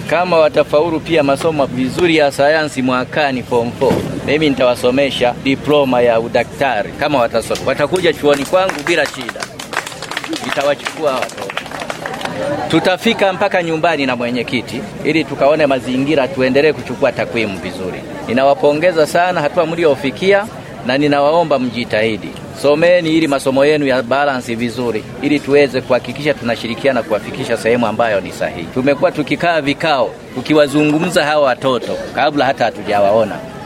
Kama watafaulu pia masomo vizuri ya sayansi mwakani form 4, mimi nitawasomesha diploma ya udaktari. Kama watasoma, watakuja chuoni kwangu bila shida, nitawachukua watoto tutafika mpaka nyumbani na mwenyekiti ili tukaone mazingira, tuendelee kuchukua takwimu vizuri. Ninawapongeza sana hatua mliofikia, na ninawaomba mjitahidi, someni ili masomo yenu ya balansi vizuri, ili tuweze kuhakikisha tunashirikiana kuwafikisha sehemu ambayo ni sahihi. Tumekuwa tukikaa vikao tukiwazungumza hawa watoto kabla hata hatujawaona